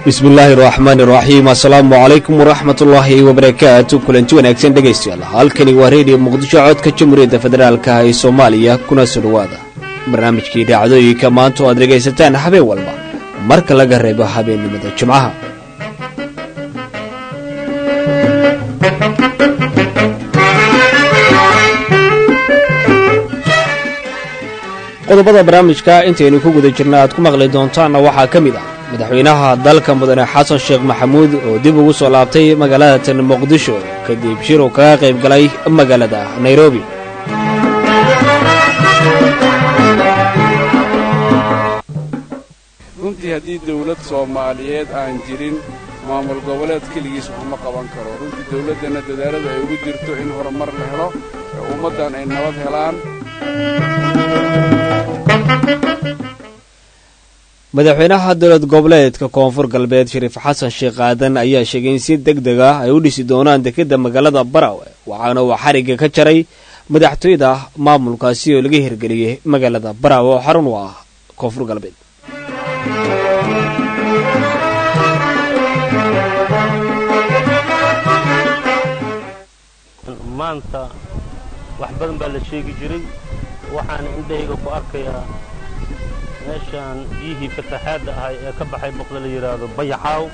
bismi illaahi raxmaani raxiim assalaamu calaykum waraxmatullaahi wabarakaatu kulanti wanaagsan dhegaystayaal halkani waa reediyo muqdisho codka jamhuuriyadda federaalka ee soomaaliya kuna soo dhowaada barnaamijkii dhacdooyinka maanta oo aad dhegaysataan habeen walba marka laga reebo habeennimada jimcaha qodobada barnaamijka intaynu ku guda jirna aad ku maqli doontaanna waxaa ka mid ah madaxweynaha dalka mudane xasan sheekh maxamuud oo dib ugu soo laabtay magaalada tan muqdisho kadib shir uu kaga qayb galay magaalada nairobi runtii haddii dawlad soomaaliyeed aan jirin maamul goboleed keligiis waxma qaban karo runtii dawladdanna dadaalada ay ugu jirto in horumar la helo ee ummaddan ay nabad helaan madaxweynaha dowlad goboleedka koonfur galbeed shariif xasan sheekh aadan ayaa sheegay in si deg deg ah ay u dhisi doonaan dekedda magaalada barawe waxaana uu xarigga ka jaray madaxtooyada maamulkaasi oo laga hirgeliyey magaalada barawe oo xarun u ah koonfur galbeed maanta wax badan baa la sheegi jiray waxaana indhahayga ku arkayaa meeshaan biyihii fataxaadda ahay ee ka baxay boqda la yidhaahdo bayaxaaw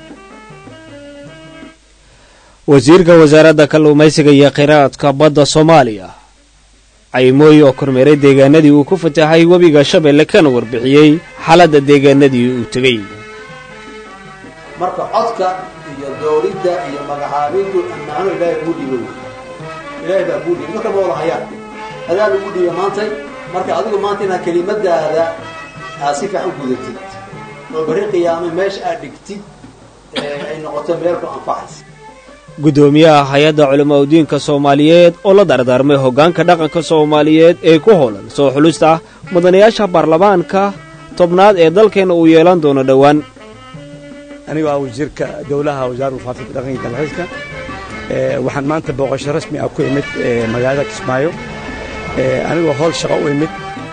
wasiirka wasaaradda kalluumaysiga iyo kheyraadka badda soomaaliya caymooy oo kormeeray deegaanadii uu ku fatahay webiga shabeelle kana warbixiyey xaaladda deegaanadii uu tegey marka codka iyo dooridda iyo magacaabintu ammaano ilaahay kuu dhiibo ilaahay baa kuu dhiibay marka ma wada hayaan adaa lagu dhiiba maantay marka adigu maanta inaad kelimadaada aad si fiican u gudatid oo bari qiyaamay meesha aad dhigtid ay noqoto meel ku anfacaysa guddoomiyaha hay-adda culamaa udiinka soomaaliyeed oo la dardaarmay hoggaanka dhaqanka soomaaliyeed ee ku howlan soo xulista mudanayaasha baarlamaanka tobnaad ee dalkeenna uu yeelan doono dhowaan anigoo ah wasiirka dowlaha wasaaradda faafinta dhaqanka dalxiiska waxaan maanta booqasho rasmi ah ku imid magaalada kismaayo anigoo howl shaqo u imid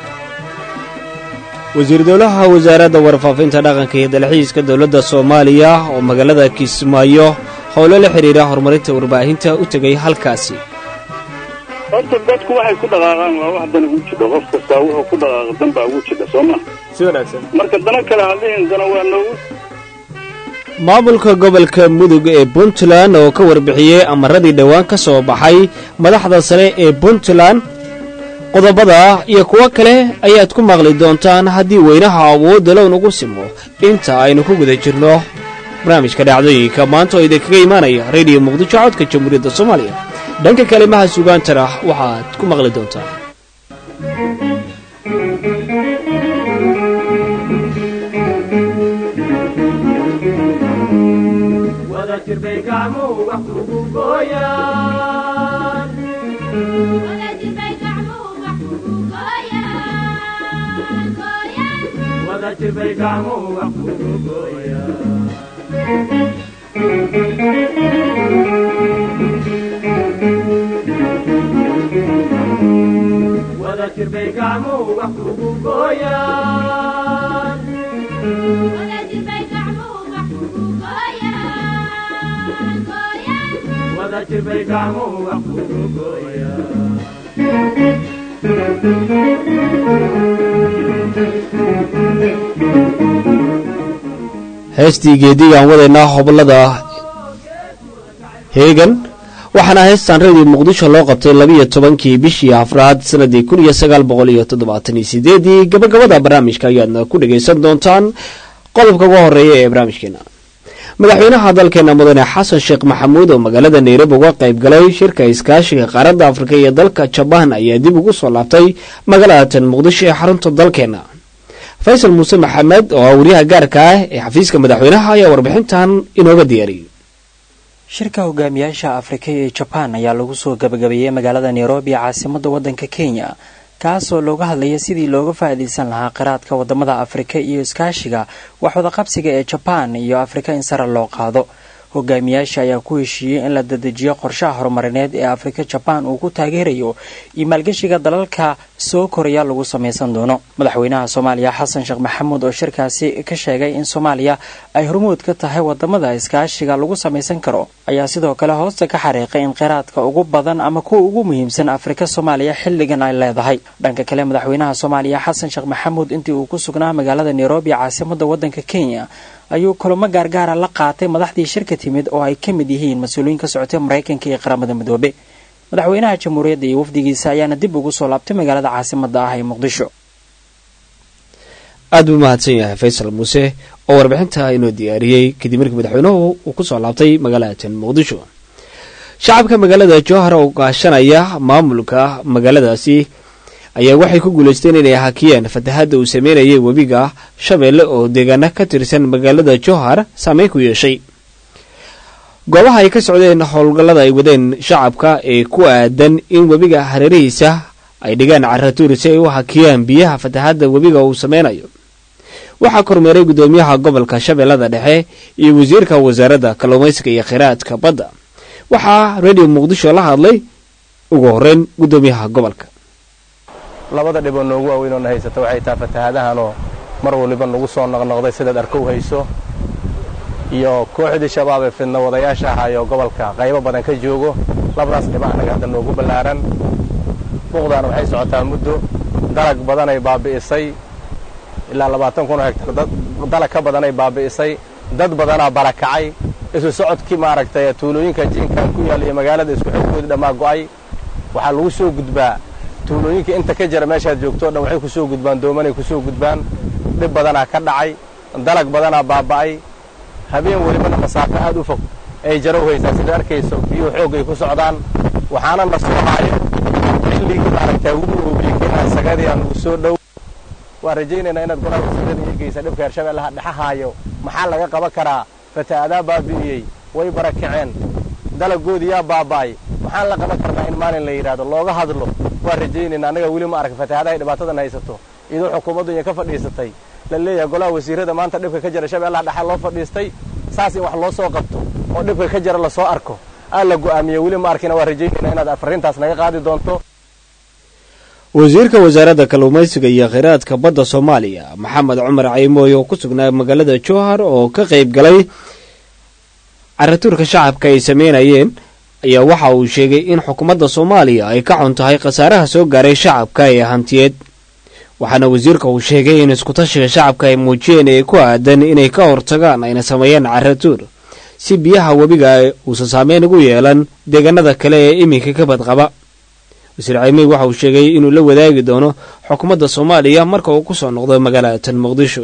wasiir dowlaha wasaaradda warfaafinta dhaqanka iyo dalxiiska dowladda soomaaliya oo magaalada kismaayo howlo la xidhiira horumarinta warbaahinta u tegay halkaasi horta dadku waxay ku dhaqaaqaan waa wax dana ugu jidha qof kastaa wuxuu ku dhaqaaqa dan baa ugu jidha soo ma si wanaagsan marka dana kale hadlihin dana waa noogu maamulka gobolka mudug ee puntland oo ka warbixiyey amaradii dhowaan ka soo baxay madaxda sare ee puntland qodobada iyo kuwo kale ayaad ku maqli doontaan haddii weynaha awoodda low nagu simo inta aynu ku guda jirno barnaamijka dhacdooyinka maanta oo idinkaga imaanaya rediyo muqdisho codka jamhuuriyadda soomaaliya dhanka kalimaha sugaantana waxaad ku maqli doontaan heestii geedigaan wadaynaa hobolada heegan waxaana heestan radio muqdisho loo qabtay labiiyo tobankii bishii afraad sanadii kun iyo sagaal boqol iyo toddobaatan iyo sideedii gabagabada barnaamijka ayaadna ku dhagaysan doontaan qodobka uga horeeya ee barnaamijkeena madaxweynaha dalkeena mudane xasan sheekh maxamuud oo magaalada nairobi uga qayb galay shirka iskaashiga qaaradda afrika iyo dalka jabaan ayaa dib ugu soo laabtay magaalada tan muqdisho ee xarunta dalkeena faysal muuse maxamed oo ah wariyaha gaarka ah ee xafiiska madaxweynaha ayaa warbixintan inooga diyaariyey shirka hogaamiyaasha afrika iyo jabaan ayaa lagu soo gabagabeeyey magaalada nairobi caasimadda waddanka kenya kaasoo looga hadlaya sidii looga faa'iidaysan lahaa qiraadka wadamada afrika iyo iskaashiga wax wadaqabsiga ee jabaan iyo afrika in sare loo qaado hogaamiyaasha ayaa ku heshiiyey in la dadejiyo qorshaha horumarineed ee afrika jabaan uu ku taageerayo iyo maalgeshiga dalalka soo koraya lagu samaysan doono madaxweynaha soomaaliya xasan sheekh maxamuud oo shirkaasi ka sheegay in soomaaliya ay hormuud ka tahay wadamada iskaashiga lagu samaysan karo ayaa sidoo kale hoosta ka xariiqay in kheyraadka ugu badan ama kuwa ugu muhiimsan afrika soomaaliya xilligan ay leedahay dhanka kale madaxweynaha soomaaliya xasan sheekh maxamuud intii uu ku sugnaa magaalada nairobi caasimada wadanka kenya ayuu kulamo gaargaara la qaatay madaxdii shirka timid oo ay ka mid yihiin mas-uuliyiin ka socotay maraykanka iyo qaramada midoobe madaxweynaha jamhuuriyadda iyo wafdigiisa ayaana dib ugu soo laabtay magaalada caasimada ah ee muqdisho aad buu mahadsan yahay faysal muuse oo warbixinta inoo diyaariyey kadib markii madaxweynuhu uu ku soo laabtay magaalada muqdisho shacabka magaalada jowhar oo gaashanaya maamulka magaaladaasi ayaa waxay ku guulaysteen inay hakiyeen fatahadda uu sameynayay webiga shabeelle oo deegaana ka tirsan magaalada jowhar saameyn ku yeeshay goobaha ay ka socdeen howlgallada ay wadeen shacabka ee ku aadan in webiga hareerihiisa ay dhigaan caratuuri si ay u hakiyaan biyaha fatahadda webiga uu sameynayo waxaa kormeeray guddoomiyaha gobolka shabeellada dhexe iyo wasiirka wasaaradda kalluumaysiga iyo kheyraadka badda waxaa radio muqdisho la hadlay ugu horreyn guddoomiyaha gobolka labada dhiboo noogu waaweyn oo na haysata waxay tahay fatahaadahanoo mar waliba nagu soo noqnoqday sidaad arkow hayso iyo kooxdii shabaab ee fidna wadayaasha ahaayoo gobolka qaybo badan ka joogo labadaas dhiba annaga hadda noogu ballaaran buuqdaana waxay socotaa muddo dalag badanay baabi'isay ilaa labaatan kun oo hegtar dalag ka badanay baabi'isay dad badanaa barakacay isu socodkii maaragtay tuulooyinka jiinkan ku yaal iyo magaalada isku xigkoodii dhammaa go'ay waxaa lagu soo gudbaa tuulooyinka inta ka jira meeshaad joogto o dhan waxay ku soo gudbaan doomanay ku soo gudbaan dhib badanaa ka dhacay dalag badanaa baaba'ay habeen welibana masaafo aad u fog ay jarow haysaa sida arkayso biyuhu xoog ay ku socdaan waxaana na soo haayo xilligii maaragtaa ugu oobiyekenaa sagadii aan ugu soo dhow waan rajaynaynaa inaad golaha wasiirada iyo geysa dhibka hirshabeellaha dhexahaayo maxaa laga qaban karaa fata'adaa baabi'iyey way barakaceen dalagoodii yaa baaba'ay maxaan la qaban karnaa in maalin la yidhaahdo looga hadlo waan rajaynaynaa annaga weli ma arka fatahaadahay dhibaatadan haysato iyadoo xukuumaddu inya ka fadhiisatay la leeyahay golaha wasiirada maanta dhibka ka jira shabeellaha dhexa loo fadhiistay saas in wax loo soo qabto oo dhibka ka jira lasoo arko aa la go'aamiye weli ma arkina waan rajaynaynaa inaad afarintaas naga qaadi doonto wasiirka wasaaradda kalluumaysiga iyo kheyraadka badda soomaaliya maxamed cumar caymooy oo ku sugnaa magaalada jowhar oo ka qayb galay caratuurka shacabka ay sameynayeen ayaa waxa uu sheegay in xukuumadda soomaaliya ay ka xun tahay khasaaraha soo gaaray shacabka ee hantiyeed waxaana wasiirka uu sheegay in iskutashiga shacabka ay muujiyeen ee ku aadan inay ka hortagaan ayna sameeyeen caratuur si biyaha webiga uusan saameyn ugu yeelan deegaanada kale ee iminka ka badqaba wasiir caymiy waxa uu sheegay inuu la wadaagi doono xukuumadda soomaaliya marka uu ku soo noqdo magaalatan muqdisho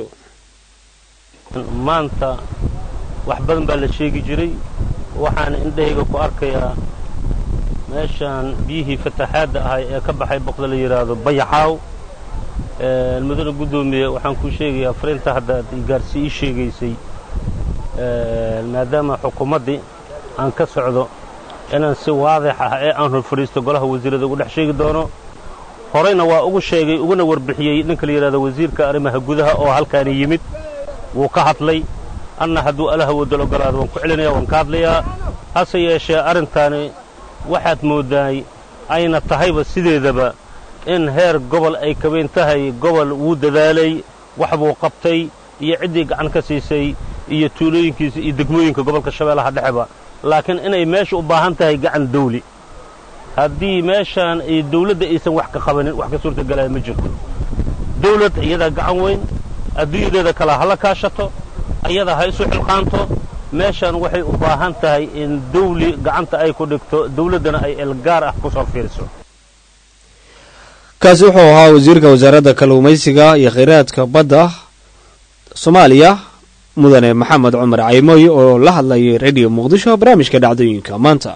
maanta wax badan baa la sheegi jiray waxaan indhahayga ku arkayaa meeshaan biyihii fataxaadda ahay ee ka baxay boqda la yidhaahdo bayaxaaw mudane guddoomiye waxaan kuu sheegayaa fariinta hadda ad gaarsi ii sheegaysay maadaama xukuumaddii aan ka socdo inaan si waadix ah ee aan hor fadhiisto golaha wasiirada ugu dhex sheegi doono horeyna waa ugu sheegay uguna warbixiyey ninka la yidhahdo wasiirka arrimaha gudaha oo halkaani yimid wuu ka hadlay anna hadduu alaha wadal ogolaado waan ku celinaya waan ka hadlayaa hase yeeshee arrintaani waxaad mooddaay ayna tahayba sideedaba in heer gobol ay kabayn tahay gobol wuu dadaalay wax buu qabtay iyo ciddii gacan ka siisay iyo tuulooyinkiisa iyo degmooyinka gobolka shabeellaha dhexeba laakiin inay meesha u baahan tahay gacan dawli haddii meeshaan ay dawladda aysan wax ka qabanin wax ka suurtagalaya ma jirto dawlad iyadaa gacan weyn adduunyadeeda kale hala kaashato ayada ha isu xilqaanto meeshaan waxay u baahan tahay in dawli gacanta ay ku dhigto dawladdana ay elgaar ah ku soo fiiriso kaasi wuxuu ahaa wasiirka wasaaradda kalluumaysiga iyo kheyraadka badda soomaaliya mudane maxamed cumar caymooy oo la hadlayay radio muqdisho barnaamijka dhacdooyinka maanta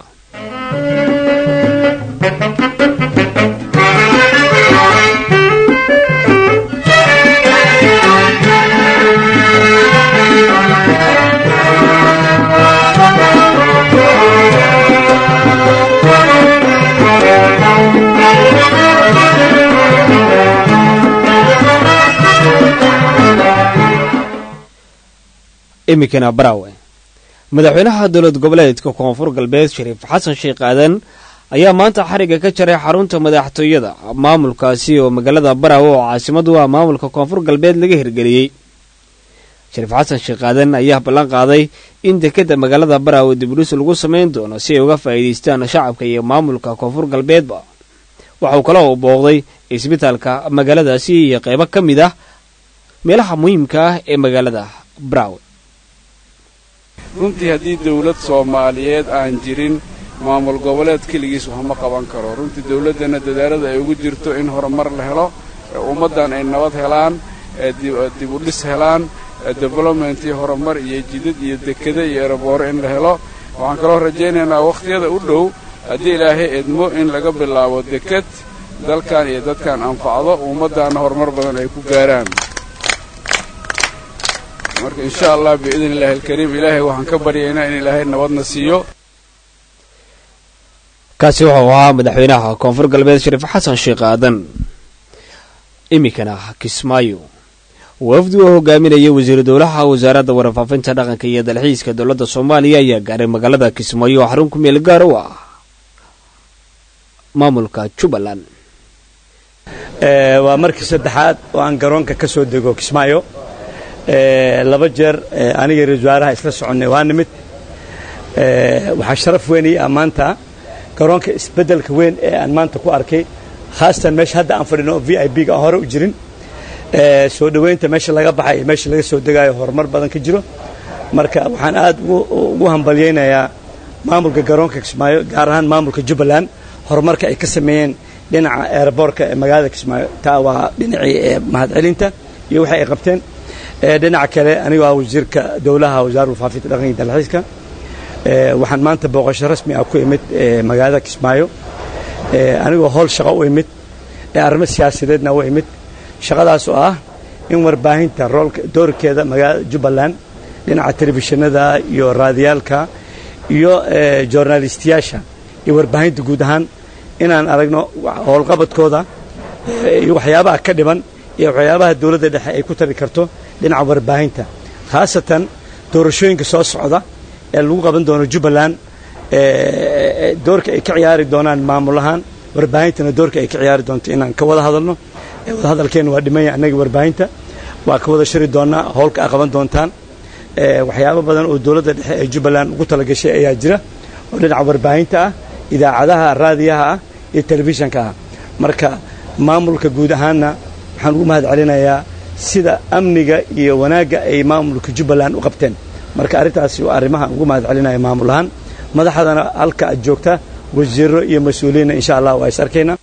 iminkana barawe madaxweynaha dowlad goboleedka koonfur galbeed shariif xasan sheekh aadan ayaa maanta xariga ka jaray xarunta madaxtooyada maamulkaasi oo magaalada baraawe oo caasimadu ah maamulka koonfur galbeed laga hirgeliyey shariif xasan sheekh aadan ayaa ballan qaaday in dekeda magaalada baraawe dibudhis lagu samayn doono si ay uga faa'iidaystaan shacabka iyo maamulka koonfur galbeedba waxauu kaloo booqday isbitaalka magaaladaasi iyo qeybo ka mid ah meelaha muhiimka ah ee magaalada baraawe runtii haddii dawlad soomaaliyeed aan jirin maamul goboleed keligiis waxma qaban karo runtii dawladdana dadaalada ay ugu jirto in horumar la helo ummaddan ay nabad helaan dibudhis helaan development iyo horumar iyo jidad iyo dekada iyo erabooro in la helo waxaan kaloo rajaynaynaa wakhtiyada u dhow haddii ilaahay edmo in laga bilaabo dekad dalkan iyo dadkan anfacdo ummaddaanna horumar badan ay ku gaaraan marka insha allah biidn illaahi alkariim ilaahay waxaan ka baryaynaa in ilaahay nabadna siiyo kaasi wuxuu ahaa madaxweynaha koonfur galbeed shariif xasan sheekh aadan iminkana kismaayo wafdi oo hogaaminaya wasiiru dowlaha wasaaradda warfaafinta dhaqanka iyo dalxiiska dowladda soomaaliya ayaa gaaray magaalada kismaayo oo xarun ku meel gaar u ah maamulka jubbaland waa markii saddexaad oo aan garoonka ka soo dego kismaayo laba jeer aniga ra-isul wasaaraha isla soconnay waa nimid waxaa sharaf weyn ii ah maanta garoonka isbeddelka weyn ee aan maanta ku arkay khaasatan meesha hadda aan fadhino v i b ga aan hore u jirin soo dhoweynta meesha laga baxay meesha laga soo degaayo horumar badan ka jiro marka waxaan aad ugu hambalyaynayaa maamulka garoonka kismaayo gaar ahaan maamulka jubbaland horumarka ay ka sameeyeen dhinaca eeraboorka ee magaalada kismaayo taa waa dhinacii mahadcelinta iyo waxay ay qabteen dhinaca kale anigoo ah wasiirka dowlaha wasaaradda warfaafinta dhaqanka iyo dalxiiska waxaan maanta booqasho rasmi ah ku imid magaalada kismaayo anigoo howl shaqo u imid ee arrimo siyaasadeedna u imid shaqadaas oo ah in warbaahinta roolka doorkeeda magaalada jubbaland dhinaca telefishinada iyo raadiyaalka iyo journalistiyaasha iyo warbaahinta guud ahaan inaan aragno howlqabadkooda iyo waxyaabaha ka dhiman iyo waxyaabaha dowladda dhexe ay ku tari karto dhinaca warbaahinta khaasatan doorashooyinka soo socda ee lagu qaban doono jubbaland doorka ay ka ciyaari doonaan maamul ahaan warbaahintana doorka ay ka ciyaari doonto inaan ka wada hadalno wadahadalkeena waa dhimanya annaga warbaahinta waa ka wada shiri doonaa howlka a qaban doontaan waxyaabo badan oo dowladda dhexe ee jubbaland ugu talagashay ayaa jira oo dhinaca warbaahinta ah idaacadaha raadiyaha ah iyo telefishanka ah marka maamulka guud ahaanna waxaan ugu mahad celinayaa sida amniga iyo wanaagga ay maamulka jubbaland u qabteen marka arrintaasi waa arrimaha ugu mahad celinaya maamul ahaan madaxdana halka aad joogta wasiiro iyo mas-uuliyiinna insha allah waa is arkaynaa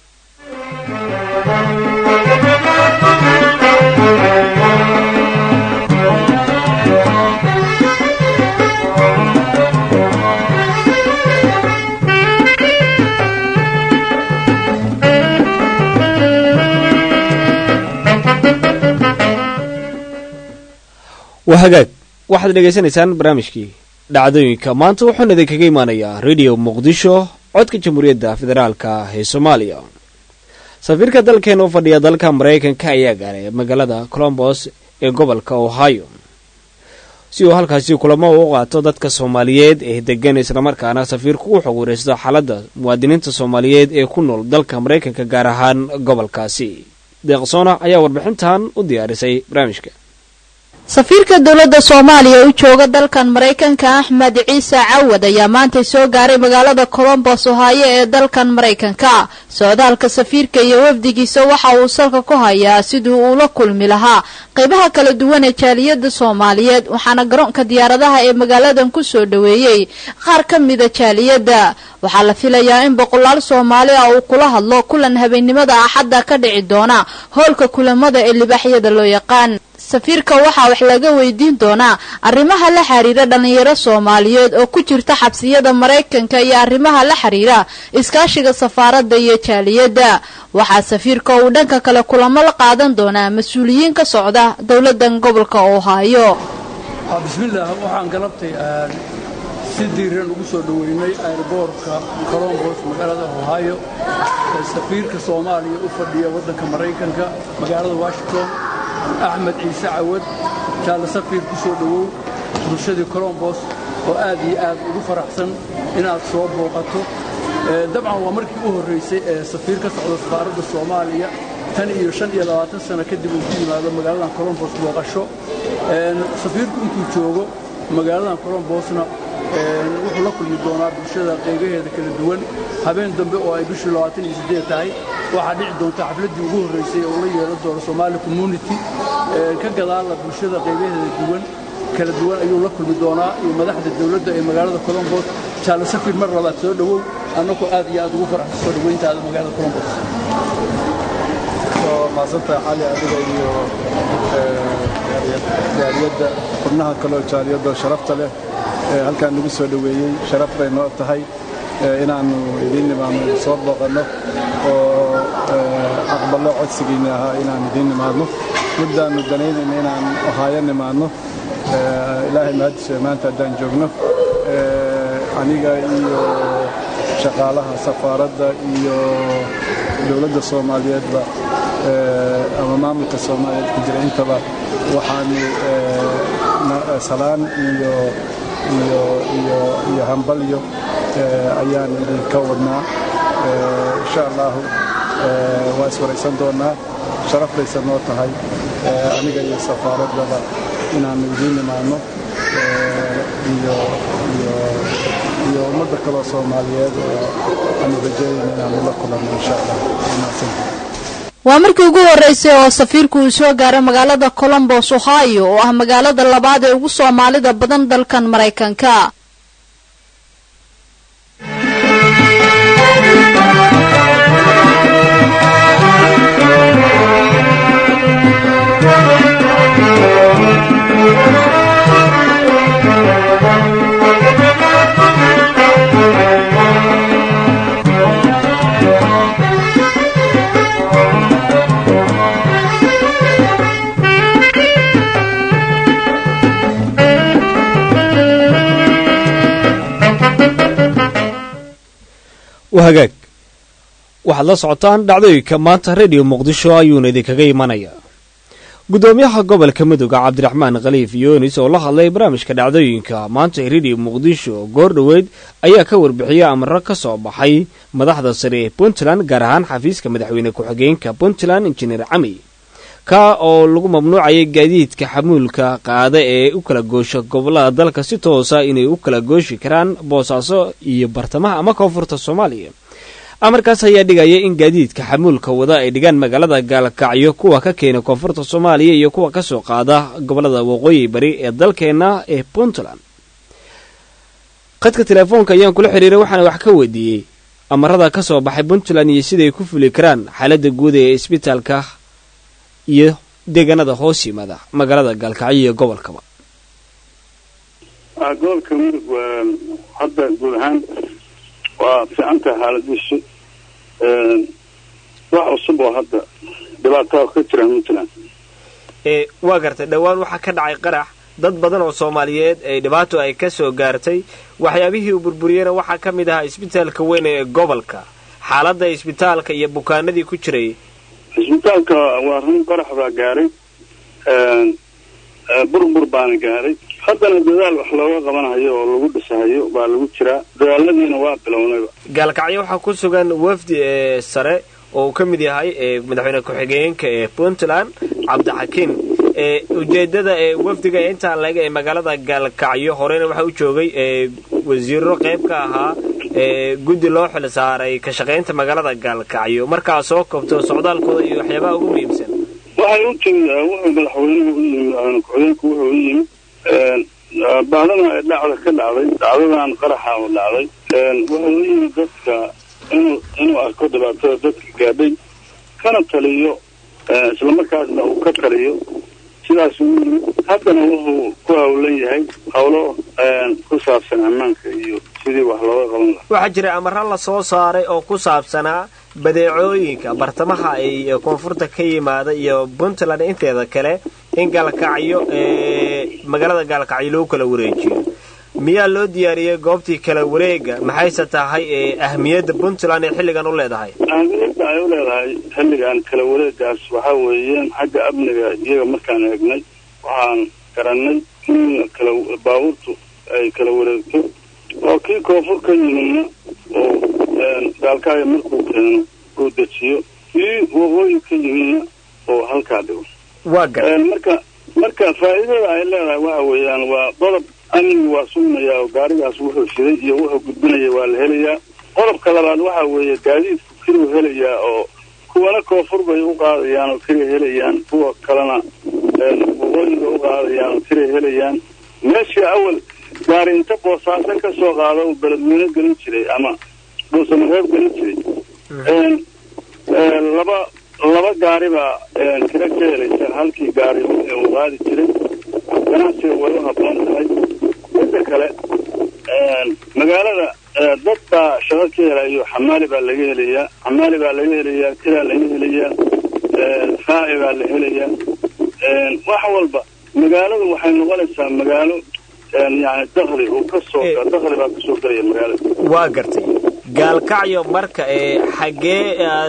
waa hagaag waxaad dhegaysanaysaan barnaamijkii dhacdooyinka maanta wuxuuna idinkaga imaanayaa radio muqdisho codka jamhuuriyadda federaalka ee soomaaliya safiirka dalkeena u fadhiya dalka maraykanka ayaa gaaray magaalada colombos ee gobolka ohio si uu halkaasi kulamo u qaato dadka soomaaliyeed ee degan islamarkaana safiirku u xog wareysto xaaladda muwaadiniinta soomaaliyeed ee ku nool dalka maraykanka gaar ahaan gobolkaasi deeqsoona ayaa warbixintan u diyaarisay barnaamijka safiirka dowladda soomaaliya u jooga dalkan maraykanka axmed ciise cawad ayaa maantay soo gaaray magaalada colombos ohaayo ee dalkan maraykanka socdaalka safiirka iyo wafdigiisa waxa uu salka ku hayaa sidii uu la kulmi lahaa qaybaha kala duwan ee jaaliyada soomaaliyeed waxaana garoonka diyaaradaha ee magaaladan ku soo dhoweeyey qaar ka mida jaaliyadda waxaa la filayaa in boqolaal soomaali ah uu kula hadlo kulan habeennimada axadda ka dhici doona howlka kulamada ee libaaxyada loo yaqaan safiirka waxaa wax laga weydiin doonaa arrimaha la xiriira dhallinyaro soomaaliyeed oo ku jirta xabsiyada maraykanka iyo arrimaha la xiriira iskaashiga safaaradda iyo jaaliyadda waxaa safiirka uu dhanka kale kulamo la qaadan doonaa mas-uuliyiin ka socda dowladan gobolka ohaayo bismillaah waxaan galabtay si diiran ugu soo dhoweynay airboortka colombos magaalada ohaayo ee safiirka soomaaliya u fadhiya waddanka maraykanka magaalada washington axmed ciise cawad jaalla safiir ku soo dhowow bulshadii colombos oo aad iyo aad ugu faraxsan inaad soo booqato dabcan waa markii u horraysay ee safiir ka socda safaaradda soomaaliya tan iyo shan iyo labaatan sano kadib uu ku yimaado magaaladan colombos booqasho safiirku intuu joogo magaaladan colombosna wuxuu la kulmi doonaa bulshada qeybaheeda kala duwan habeen dambe oo ay bishii labaatan iyo siddeed tahay waxaa dhici doonta xafladdii ugu horraysay oo la yeelan doono somaali community ka gadaalla bulshada qeybaheeda duwan kala duwan ayuu la kulmi doonaa iyo madaxda dawladda ee magaalada colombos jaale safir mar labaad soo dhowow annagoo aad iyo aad ugu faraxsan soo dhoweyntaada magaalada colombos maasanta cali adiga iyo jaaliyadda xubnaha kaleo jaaliyadda sharafta leh halkaan nagu soo dhoweeyey sharaf bay noo tahay inaannu idiin nimaadno soo booqanno oo aqballo codsigiinni ahaa inaan idiin nimaadno muddaannu danaynayna inaan ohaayo nimaadno ilaahay mahadishe maanta haddaan joogno aniga iyo shaqaalaha safaaradda iyo dowladda soomaaliyeedba ama maamulka soomaaliyeed ku jira intaba waxaanu salaan iyo iyo iyo iyo hambalyo ayaan idinka wadnaa insha allahu waa iswaraysan doonaa sharaf bayse noo tahay aniga iyo safaaraddaba inaannu idiin nimaadno iyo iyo iyo ummadda kaloo soomaaliyeed oo aanu rajeeyayna inaannu la kulanno insha allah wanaagsantahay waa markii ugu horraysay oo safiirku uu soo gaaray magaalada colombos ohio oo ah magaalada labaad ee ugu soomaalida badan dalkan maraykanka hagaag waxaad la socotaan dhacdooyinka maanta rediyo muqdisho ayuuna idinkaga imanaya guddoomiyaha gobolka midooda cabdiraxmaan khaliif yoonis oo la hadlay barnaamijka dhacdooyinka maanta ee rediyo muqdisho goor dhoweyd ayaa ka warbixiyay amaro ka soo baxay madaxda sare ee puntland gaar ahaan xafiiska madaxweyne ku-xigeenka puntland injineer cami ka oo lagu mamnuucayay gaadiidka xamuulka qaada ee u kala goosha gobolada dalka si toosa inay u kala gooshi karaan boosaaso iyo bartamaha ama koonfurta soomaaliya amarkaas ayaa dhigaya in gaadiidka xamuulka wada ay dhigaan magaalada gaalkacyo kuwa ka keena koonfurta soomaaliya iyo kuwa kasoo qaada gobolada waqooyi bari ee dalkeena ee puntland khadka telefoonka ayaan kula xiriiray waxaana wax ka weydiiyey amarada ka soo baxay puntland iyo siday ku fuli karaan xaaladda guud ee isbitaalka iyo deegaanada hoos yimaada magaalada gaalkacyo iyo gobolkaba gobolka mudug hadda guud ahaan waa fiicantaha xaaladiisu wax cusub oo hadda dhibaataa ka jira puntland waa gartay dhowaan waxaa ka dhacay qarax dad badan oo soomaaliyeed ee dhibaato ay ka soo gaartay waxyaabihii uu burburiyeyna waxaa ka mid ahaa isbitaalka weyn ee gobolka xaaladda isbitaalka iyo bukaanadii ku jiray isbitaalka waa run qarax baa gaaray burbur baana gaaray haddana dadaal wax looga qabanayo oo lagu dhisahayo baa lagu jiraa dadaaladiina waa bilownayba gaalkacyo waxaa ku sugan wafdi ee sare oo uu ka mid yahay madaxweyne ku-xigeenka ee puntland cabdixakiin ujeedada ee wafdiga intaa laega ee magaalada gaalkacyo horeyna waxaa u joogay wasiiro qayb ka ahaa guddi loo xil saaray ka shaqaynta magaalada gaalkacyo markaa soo kobto socdaalkooda iyo waxyaabaha ugu muhiimsan waxay u timid wuxuu madaxweynuhu u yimid madaxweyne ku-xigeenku wuxuu u yimid baadana ee dhacda ka dhacday dhacdadan qaraxa oo dhacday wuxuu u yimid dadka inuu inuu arko dhibaatada dadka gaadhay kana taliyo islamarkaasna uu ka taliyo sidaas uu yimid haddana wuxuu ku hawlan yahay howlo ku saabsan ammaanka iyo sidii wax looga qaban lahaa waxaa jira amaro la soo saaray oo ku saabsanaa badeecooyinka bartamaha iyo koonfurta ka yimaada iyo puntland inteeda kale in gaalkacyo magaalada gaalkacyo lagu kala wareejiyo miyaa loo diyaariyey goobtii kala wareega maxayse tahay ahmiyadda puntland ee xilligan u leedahay ahmiyadda ay u leedahay xilligan kala wareegaas waxaa weeyeen xagga amniga iyaga markaan eegnay waxaan garannay in kala baabuurtu ay kala wareegto oo kii koonfur ka yimidna oo gaalkaayo markuu keeno uu dejiyo kii waqooyi ka yimidna oo halkaa dhigo waa gar marka marka faa'iidada ay leedahay waxa weeyaan waa qodob amnigu waa sugnayaa oo gaarigaas wuxuu shiday iyo wuxuu gudbinaya waa la helayaa qodobka labaad waxa weeye gaadiidku kiruu helayaa oo kuwana koonfur bay u qaadayaan oo kiray helayaan kuwa kalena waqooyiga u qaadayaan oo kiray helayaan meeshii awal gaari inta boosaaso ka soo qaado uu beledweyne gelin jiray ama dhuusamareeb gelin jiray laba laba gaari baa kira ka helaysa halkii gaari uu qaadi jiray ganacsiga way u habboon tahay midda kale magaalada dad baa shaqo ka helayo xamaali baa laga helayaa xamaali baa laga helayaa kiraa laga helayaa raaci baa la helayaa wax walba magaaladu waxay noqonaysaa magaalo yani dakli uu kasoo dakli baa kasoo gelaya magaalada waa gartay gaalkacyo marka ee xaggee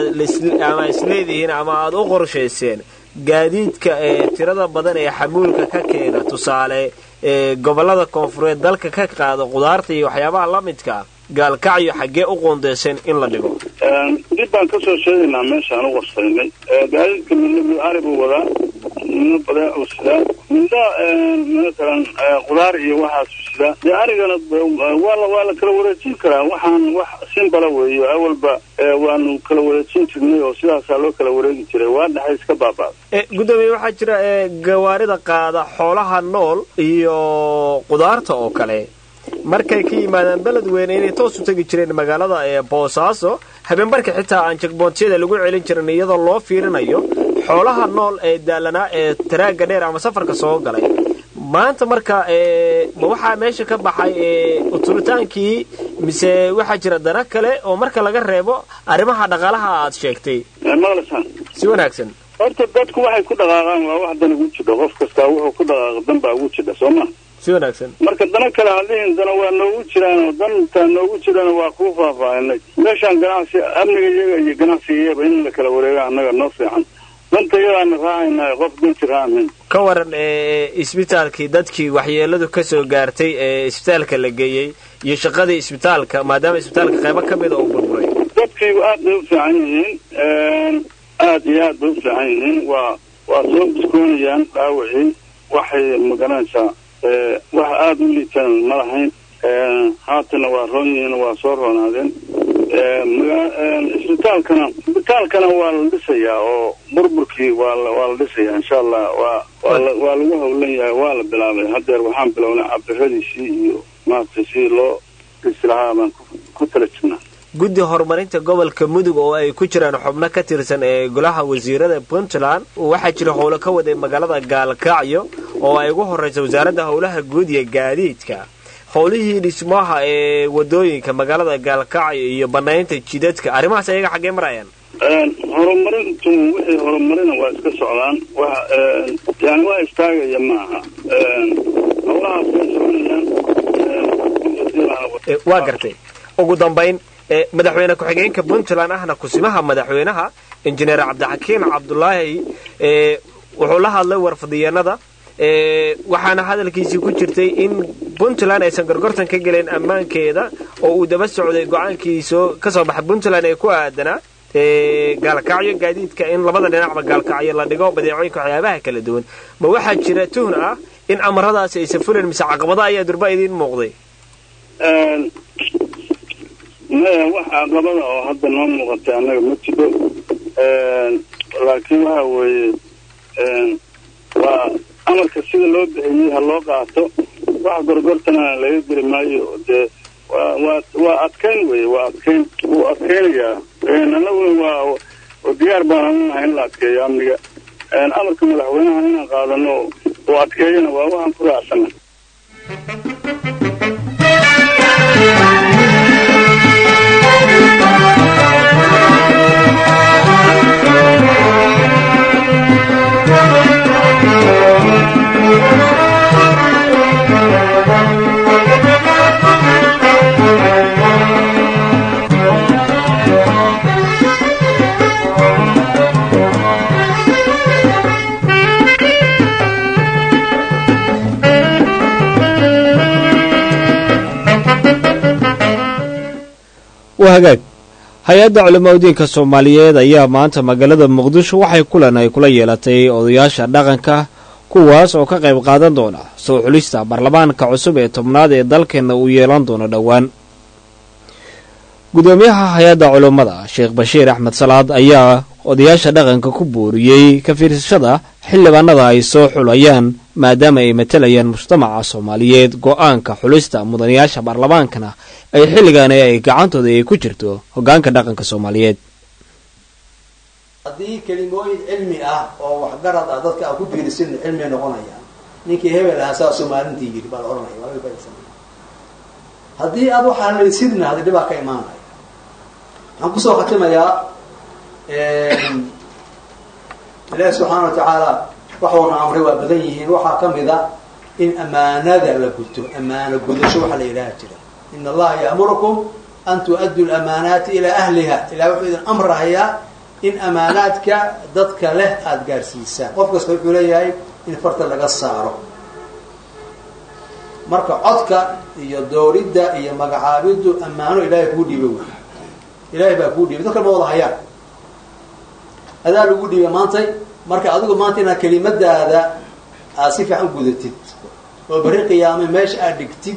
ama isleedihiin ama aada u qorshayseen gaadiidka ee tirada badan ee xamuulka ka keena tusaale ee gobollada koonfureed dalka ka qaada qudaarta iyo waxyaabaha la midka gaalkacyo xaggee u qoondeyseen in la dhigo dib baan kasoo sheegaynaa meeshaan u warsaynay gaadiidka midna ari buu wadaa midna badeecuu sidaa midna matalan qudaar iyo waxaasu sidaa dee arigana waa la waa la kala wareejin karaa waxaan wax simbala weeyo awalba waanu kala wareejin jirnay oo sidaasaa loo kala wareegi jiray waa dhexay iska baaba'da gudoomiye waxaa jira gawaarida qaada xoolaha nool iyo qudaarta oo kale markay ka yimaadaan beledweyne inay toos u tegi jireen magaalada ee boosaaso habeenbarka xitaa aan jagboontyada lagu celin jirin iyadoo loo fiirinayo xoolaha nool ee daalanaa ee taraagga dheer ama safarka soo galay maanta marka ma waxaa meesha ka baxay uturitaankii mise waxaa jira dana kale oo marka laga reebo arrimaha dhaqaalaha aad sheegtay maqlasaan si wanaagsan horta dadku waxay ku dhaqaaqaan waa wax dan ugu jidha qof kastaa wuxuu ku dhaqaaqa dan baa ugu jidha soo ma si wanaagsan marka dana kale hadlihin dana waa noogu jiraan oo dantaa noogu jirana waa kuu faahfaahinay meeshaan ganacsi amniga iyaga iyo ganacsigayaba in la kala wareega annaga noo fiican danta iyadaana raacaynahay qof danti raacayn ka waran isbitaalkii dadkii waxyeeladu ka soo gaartay ee isbitaalka la geeyey iyo shaqadii isbitaalka maadaama isbitaalka qaybo ka mida uu burburay dadkiigu aad bay u fiican yihiin aad iyo aad bay u fiican yihiin waa waa soo biskoonayaan dhaawacii waxay magaranaysaa wax aada u liitaan ma lahayn haatana waa roon yihiin waa soo roonaadeen isbitaalkana isbitaalkana waa la dhisayaa oo burburkii waa la waa la dhisayaa insha allah waa waa la waa lagu howlan yahay waa la bilaabay haddeer waxaan bilownay cabiradiisii iyo maaragtay sidii loo dhisi lahaa baan ku tala jirnaa guddi horumarinta gobolka mudug oo ay ku jiraan xubno ka tirsan ee golaha wasiirada puntland waxaa jira howlo ka waday magaalada gaalkacyo oo ay ugu horraysa wasaaradda howlaha guud iyo gaadiidka howlihii dhismaha ee wadooyinka magaalada gaalkacyo iyo banaynta jidadka arrimahaas ayaga xaggee marayaan horumarintu wixii horumarina waa iska socdaan wax yani waa istaagaya ma aha howlahaas way soconayaan waa gartay ugu dambayn madaxweyne ku-xigeenka puntland ahna kusimaha madaxweynaha injineer cabdixakiim cabdulaahi wuxuu la hadlay warfadiyeenada waxaana hadalkiisii ku jirtay in puntland aysan gorgortan ka gelin ammaankeeda oo uu daba socday go-aankiisoo ka soo baxa puntland ee ku aadanaa gaalkacyo gaadiidka in labada dhinacba gaalkacyo la dhigo badeecooyinka waxyaabaha kala duwan ma waxaa jira tuhn ah in amaradaasi aysan fulan mise caqabada ayaa durba idiin muuqday maya wax caqabada oo hadda noo muuqatay annaga ma jiro laakiin waxa weeye waa amarka sida loo bixiyey ha loo qaato wax gorgortana laga geli maayo dee waa waa adkayn weye waa adkayn wuu adkaynayaa annaguna waa diyaar baan anunahay in la adkeeyo amniga amarka madaxweynaha inaan qaadano oo adkeeyana waa waxaan ku raacsana Thank you. waa hagaag hay-adda culamaa udiinka soomaaliyeed ayaa maanta magaalada muqdisho waxay kulan ay kula yeelatay odayaasha dhaqanka kuwaas oo ka qayb qaadan doona soo xulista baarlamaanka cusub ee tobnaad ee dalkeenna uu yeelan doono dhowaan gudoomiyaha hay-adda culummada sheekh bashiir axmed salaad ayaa odayaasha dhaqanka ku booriyey ka fiirsashada xildhibaanada ay soo xulayaan maadaama ay matalayaan mujtamaca soomaaliyeed go-aanka xulista mudanayaasha baarlamaankana ay xilligaani ay gacantooda ay ku jirto hoggaanka dhaqanka soomaaliyeed haddii kelimooyin cilmi ah oo waxgarad ah dadka a ku biirisin cilmia noqonaya ninkii hebel ahaa saa somaalintii yidhi baa la ohanaya waa laga faaidsanaya haddii aad waxaa laysidna hadi dhibaa ka imaanaya waxaan kusoo khatimayaa ilaahi subxaana wa tacaala waxuuna amray waa badan yihiin waxaa ka mid a in amaanada la guto amaano gudasho waxaa la yidhaha jira in allaha ya'murukum an tu'addu lamaanaati ilaa ahliha ilahi wuxuu idin amrahayaa in amaanaadka dadka leh aada gaarsiisaan qof kasta wuxuu leeyahay in farta laga saaro marka codka iyo dooridda iyo magacaabiddu ammaano ilaahay kuu dhiiba wey ilaahay baa kuu dhiibay dadka ma wada hayaan adaa lagu dhiibay maantay marka adigu maanta inaad kelimadaada aad si fiican gudatid oo berri qiyaame meesha aad dhigtid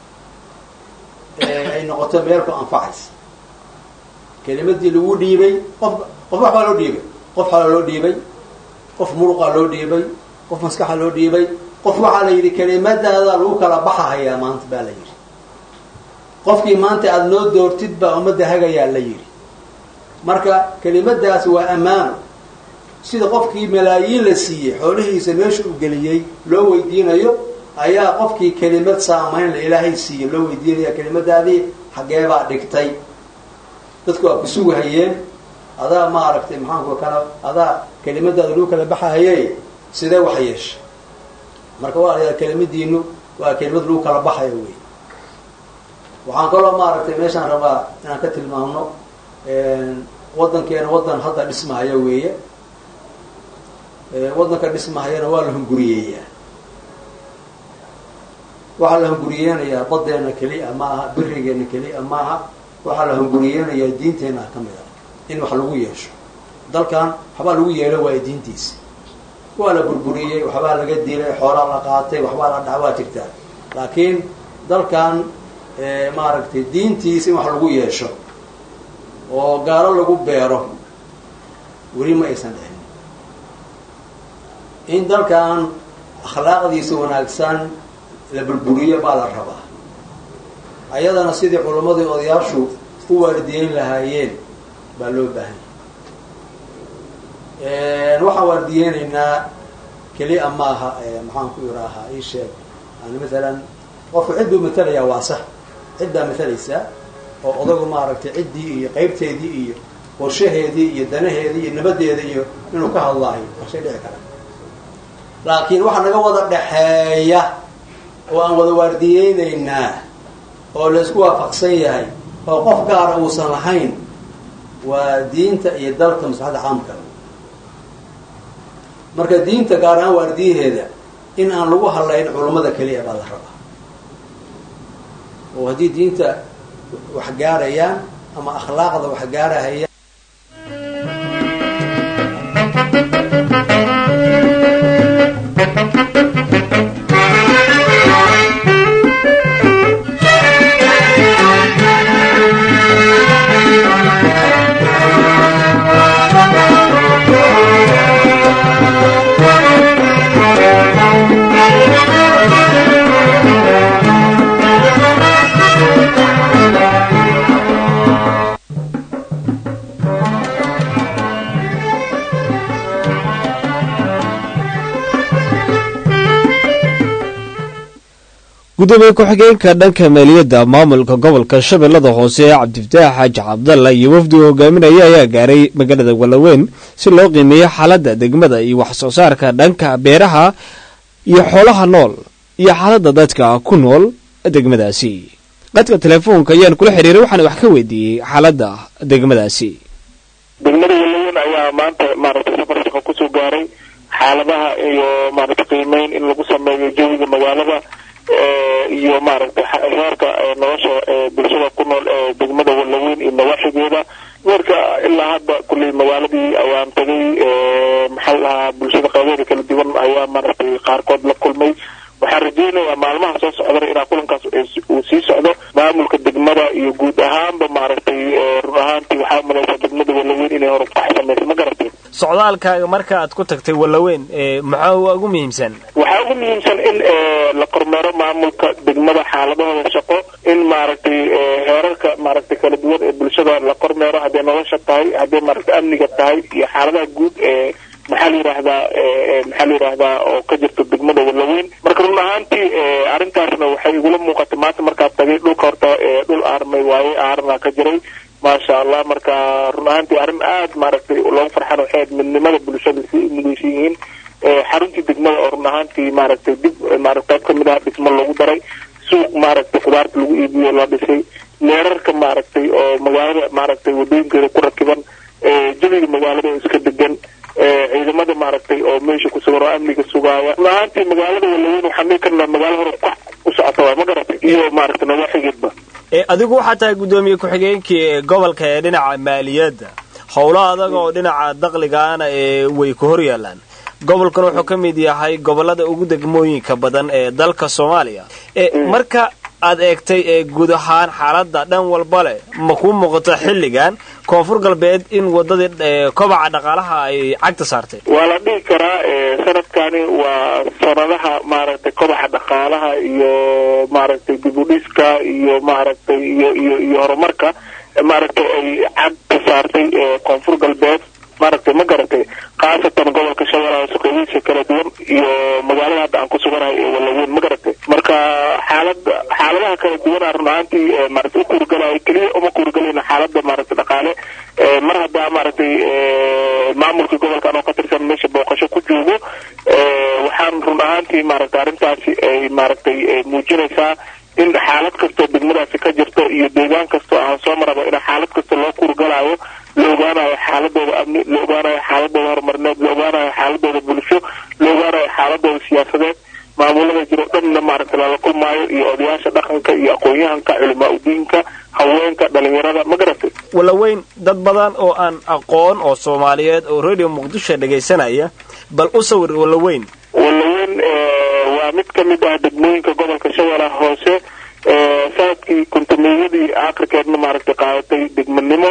ay noqoto meel ku anfacaysa kelimadii lagu dhiibay qof qof wax baa loo dhiibay qof xalaa loo dhiibay qof muruqaa loo dhiibay qof maskaxa loo dhiibay qof waxaa la yidhi kelimadaada lagu kala baxahayaa maanta baa la yidhi qofkii maanta aada noo doortid baa ummadda hagayaa la yidhi marka kelimadaasi waa ammaano sida qofkii malaayiin la siiyey xoolihiisa meesha u geliyey loo weydiinayo ayaa qofkii kelimad saamaynla ilaahay siiyey loo weydiinaya kelimadaadii xaggeebaa dhigtay dadku waa kusugahayeen adaa ma aragtay maxaanku kala adaa kelimadaada lagu kala baxahaye sidee wax yeesha marka waa la kelimadiinu waa kelimad lagu kala baxayo wey waxaan kaloo maaragtay meeshaan rabaa inaan ka tilmaamno waddankeena waddan hadda dhismahaya weeye waddanka dhismahayana waa la hunguriyeeyaa waxaa la hunguriyeenayaa badeena keliya maaha birigeena keliya maaha waxaa la hunguriyeenayaa diinteena ka mid ah in wax lagu yeesho dalkan waxbaa lagu yeelo waaya diintiisa waa la burburiyey waxbaa laga dilay xoolaa la qaatay waxbaa la dhac waa jirtaa laakiin dalkan maaragtay diintiisa in wax lagu yeesho oo gaalo lagu beero weli ma aysan dhicin in dalkan akhlaaqdiisa wanaagsan la burburiyo baa la rabaa ayadana sidii culammadii odayaashu u waardiyeyn lahaayeen baa loo baahan yahay waxaan waardiyeynaynaa keliya maaha maxaan ku iraahaa ii sheeg yani maalan qofku cid buu matalayaa waa sax cid baa matalaysaa oo odagu maaragtay ciddii iyo qaybteedii iyo qorshaheedii iyo danaheedii iyo nabadeeda iyo inuu ka hadlaayo waa shay dhici kara laakiin waxaa naga wada dhaxeeya oo aan wada waardiyeynaynaa oo laysku waafaqsan yahay oo qof gaara uusan lahayn waa diinta iyo dalka maslaxadda caamka marka diinta gaar ahaan waardiyaheeda in aan lagu hadlayn culummada keliya baa la rabaa oo haddii diinta wax gaarayaan ama akhlaaqda wax gaarahayaan gudoomiye ku-xigeenka dhanka maaliyadda maamulka gobolka shabeellada hoose cabdifataax xaaji cabdalla iyo wafdi uu hogaaminaya ayaa gaaray magaalada walaweyn si loo qiimeeyo xaaladda degmada iyo wax soo saarka dhanka beeraha iyo xoolaha nool iyo xaaladda dadka ku nool degmadaasi qadka telefoonka ayaan kula xiriiray waxaana wax ka weydiiyey xaaladda degmadaasi degmada walaweyn ayaa maanta maaragtay safar shaqo kusoo gaaray xaaladaha iyo maaragtay qiimeyn in lagu sameeyo jawiga magaalada iyo maaragtay heerka nolosha bulshada ku nool ee degmada walaweyn iyo nawaaxigeeda marka ilaa hadda kulley magaaladii ayaan tagay maxaa lahaa bulshada qaybeeda kala duwan ayaa maaragtay qaarkood la kulmay waxaan rajaynayaa maalmaha soo socdana inaa kulankaas uu sii socdo maamulka degmada iyo guud ahaanba maaragtay run ahaantii waxaa umalaysaa degmada walaweyn inay horukax samaysa ma garatay socdaalkaaga marka aad ku tagtay walaweyn maxaa ugu muhiimsan waxaa ugu muhiimsan in la kormeero maamulka degmada xaaladahooda shaqo in maaragtay heerarka maaragtay kala duwan ee bulshada la kormeero hadday nolosha tahay hadday maaragtay amniga tahay iyo xaaladaha guud ee maxaa la yidhaahdaa maxaa la yidhaahdaa oo ka jirta degmada walaweyn marka run ahaantii arrintaasna waxay igula muuqatay maanta markaad tagay dhulka horta dhul aarmay waaye aarna ka jiray maasha allah marka run ahaantii arrin aad maaragtay loogu farxan waxay ahayd midnimada bulshada si midaysan yihiin xaruntii degmada oo run ahaantii maaragtay dib maaragtay qayb kamid ah dhismo loogu daray suuq maaragtay khudaarta lagu iibiyo la dhisay leerarka maaragtay oo magaalada maaragtay wadooyinkeeda ku rakiban jawiga magaalada oo iska degan ciidamada maaragtay oo meesha ku sugan oo amniga sugaaya run ahaantii magaalada walaweyn waxaan dhihi karnaa magaalo hore kax u socota waay ma garatay iyo maaragtay nawaaxigeedba adigu waxaa tahay guddoomiye ku-xigeenkii ee gobolka ee dhinaca maaliyadda howlo adag oo dhinaca dakligaana ee way ku hor yaalaan gobolkan wuxuu ka mid yahay gobolada ugu degmooyinka badan ee dalka soomaaliya marka aad eegtay ee guud ahaan xaaladda dhan walba leh ma kuu muuqato xilligan koonfur galbeed in wadadii kobaca dhaqaalaha ay cagta saartay waa la dhihi karaa sanadkani waa sanadaha maaragtay kobaca dhaqaalaha iyo maaragtay dib u dhiska iyo maaragtay iyo iyo iyo horumarka maaragtay ay cagta saartay koonfur galbeed maaragtay ma garatay khaasatan gobolka shabeellaha suqadiisa kala duwan iyo magaalada hadda aan ku suganahay ee walaweyn ma garatay marka xaalada xaaladaha kala duwana run ahaantii maaragtay u kuurgalaya keliya uma kuurgalayna xaalada maaragtay dhaqaale mar haddaa maaragtay maamulkii gobolka anoo ka tirsan meesha booqasho ku joogo waxaan run ahaantii maaragtay arrintaasi ay maaragtay muujinaysaa in xaalad kastoo degmadaasi ka jirto iyo deegaan kastoo aan soo maraba in xaalad kasta loo kuurgalaayo la ogaanayo xaaladooda amni la ogaanayo xaaladooda horumarineed la ogaanayo xaaladooda bulsho la ogaanayo xaaladooda siyaasadeed maamulada jiro dhanna maaragtay lala kulmaayo iyo odayaasha dhaqanka iyo aqoon-yahanka culimaa udiinka haweenka dhalinyarada ma garatay walaweyn dad badan oo aan aqoon oo soomaaliyeed oo radio muqdisho dhagaysanaya bal u sawir walaweyn walaweyn waa mid ka mid ah degmooyinka gobolka shabeellaha hoose sanadkii kontameeyadii aakhirkeedna maaragtay qaadatay degmanimo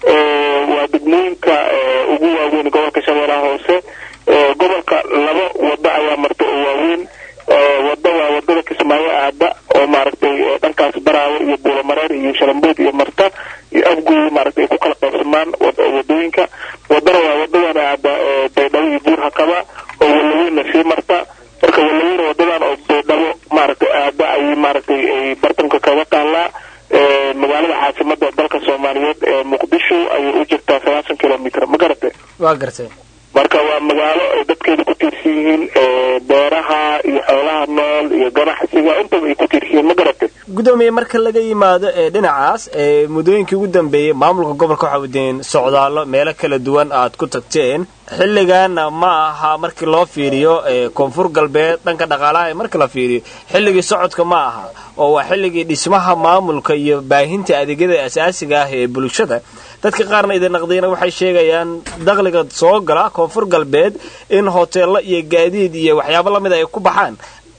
waa degmooyinka ugu waaweyn gobolka shabeellaha hoose gobolka laba wado ayaa marta oo waaweyn wado waa wadada kismaayo aada oo maaragtay dhankaas baraawe iyo buulamareer iyo shalambood iyo marta iyo afgooy maaragtay ay ku kala qaybsamaan wadooyinka wadana waa wadadan aada baydhabo iyo buur hakaba oo walaweynna sii marta marka walaweyn wadadan oo baydhabo maaragtay aada ayay maaragtay ay bartanka kaga taallaa magaalada caasimada dalka soomaaliyeed ee muqdisho ayay u jirtaa sagaashan kilomitr ma garatay waa gartay marka waa magaalo ay dadkeeda ku tiirsan yihiin beeraha iyo xoolaha nool iyo ganacsiga intaba ay ku tiirsan yihiin ma garatay guddoomiye marka laga yimaado ee dhinacaas ee muddooyinkii ugu dambeeyey maamulka gobolka waxaa wadeen socdaallo meelo kala duwan aad ku tagteen xilligaana ma aha markii loo fiiriyo koonfur galbeed dhanka dhaqaalaha ee marka la fiiriyo xilligii socodka ma aha oo waa xilligii dhismaha maamulka iyo baahinta adeegyada asaasiga ah ee bulshada dadka qaarna idin naqdiyana waxay sheegayaan dakhliga soo gala koonfur galbeed in hoteello iyo gaadiid iyo waxyaabo lamid ay ku baxaan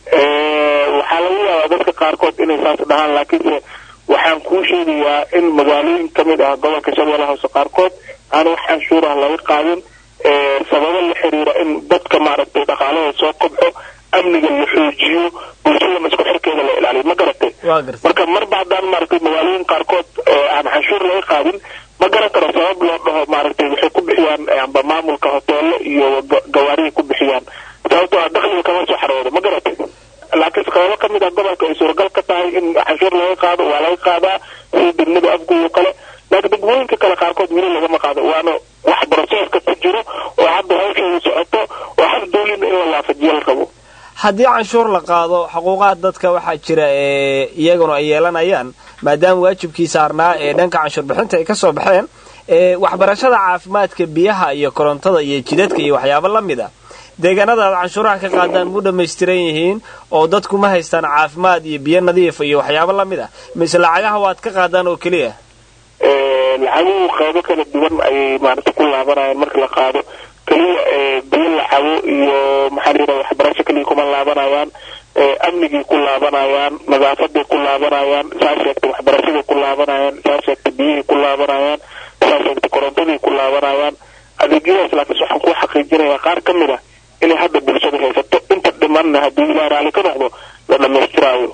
waxaa laga yaabaa dadka qaarkood inay saas dhahaan laakiinse waxaan kuu sheegayaa in magaalooyin ka mid ah gobolka shabeellaha hoose qaarkood aan wax canshuur ah laga qaadin sababo la xiriira in dadka maaragtay dhaqaalahooda soo kobco amniga la xoojiyo bulshadana isku xirkeeda la ilaaliyo ma garatay marka marba haddaan maaragtay magaalooyin qaarkood aan canshuur laga qaadin ma garan karo sabab loo dhaho maaragtay waxay ku bixiyaan amba maamulka hoteelo iyo gawaarihay ku bixiyaan sababtoo ah dakhliga kama soo xaroodo ma garatay laakiin qaybo ka mid ah gobolka ay suuragal ka tahay in canshuur laga qaado waa laga qaadaa sida degmada afgoy oo kale laakiin degmooyinka kale qaarkood weli lagama qaado waana wax broseska ku jiro oo hadda hawsheeda socoto oo hal dawlina in la waafajiyo la rabo haddii canshuur la qaado xuquuqaha dadka waxaa jira ee iyaguna ay yeelanayaan maadaama waajibkii saarnaa ee dhanka canshuur bixinta ay ka soo baxeen waxbarashada caafimaadka biyaha iyo korontada iyo jidadka iyo waxyaabo la mid a deegaanada aad canshuuraha ka qaadaan mu dhammaystiran yihiin oo dadku ma haystaan caafimaad iyo biyo nadiif iyo waxyaabo lamid ah mise lacagaha waad ka qaadaan oo keliya lacaguhu qaybo kala duwan ayay maarata ku laabanayaan marka la qaado keliya biyo la cabo iyo maxaa layidhaha waxbarasho keliya kuma laabanayaan amnigay ku laabanayaan nadaafaday ku laabanayaan saa sheegtay waxbarashaday ku laabanayaan saa sheegtay biyahay ku laabanayaan saa sheegtay korontaday ku laabanayaan adeegyadaas laakiin waxaan ku xaqiijinayaa qaar ka mid ah inay hadda bulshada haysato inta dhimanna haddii ilaah raalli ka noqdo la dhammaystiraayo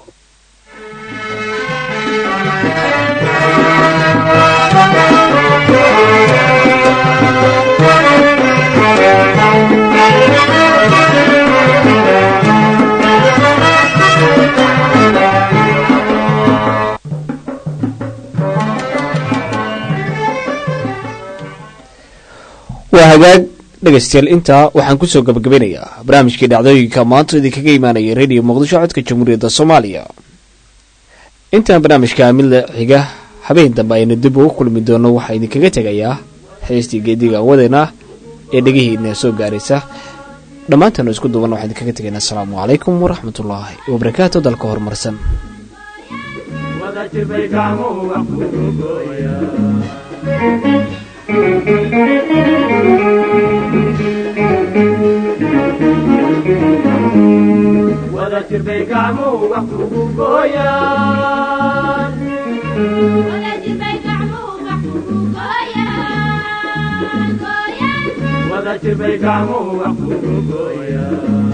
waa hagaag dhegaystayaal intaa waxaan kusoo gabagabeynayaa barnaamijkii dhacdooyinka maanta idinkaga imaanaya radio muqdisho codka jamhuuriyadda soomaaliya intaan barnaamijka midla xiga habeen dambe aynu dib ugu kulmi doono waxaa idinkaga tegayaa heestii geediga wadeena ee dhegihiina soo gaaraysa dhammaantaanu isku duuban waxaan idinkaga tegaynaa asalaamu calaykum waraxmatullaahi wabarakaatu dalka horumarsan wada jirbay gacmuhu wax kugu gooyaan wada jirbay gacmuhu wax kugu gooyaan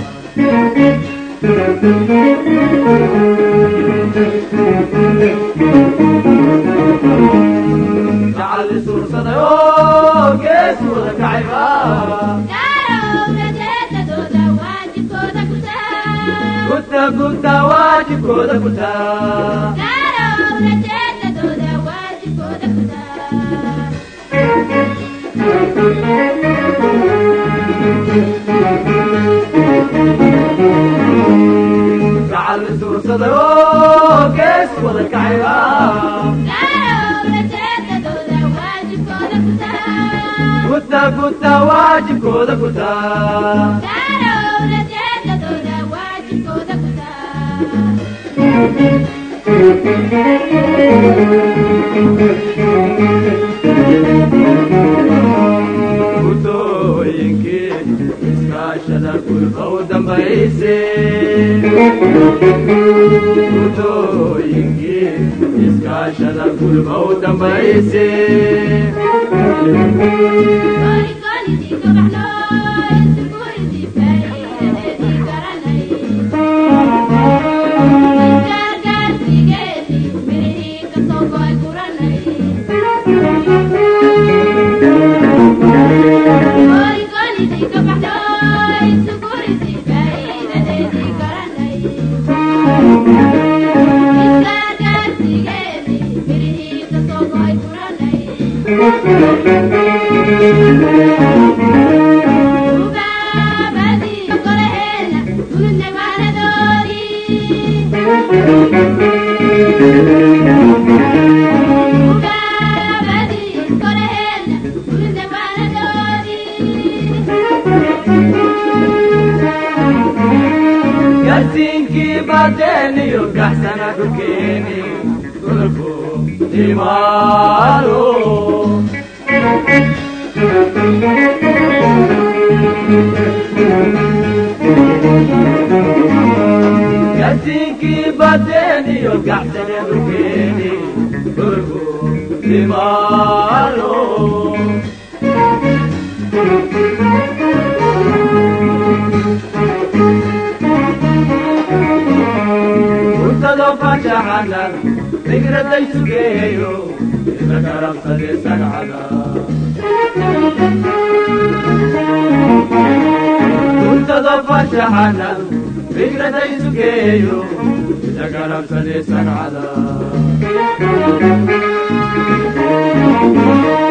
jacal isuursaday oo gees wada kacayba guta guta waajibkooda gutaa gacal isuursaday oo gees wada kacayba guta guta waajibkooda gutaa gutooyinkii iskaashada kulka u dambayse gutooyinkii iskaashada kulka u dambayse garsiinkii badeeniyo gaxsana dhulkeeni dhulku timaado garsiinkii badeeniyo gaxsana dhulkeeni dhulku timaado urtado fajaxanan fikraday sugeeyo ila karabsade sagcada urtado fajaxanan fikraday sugeeyo ila karabsade sagcada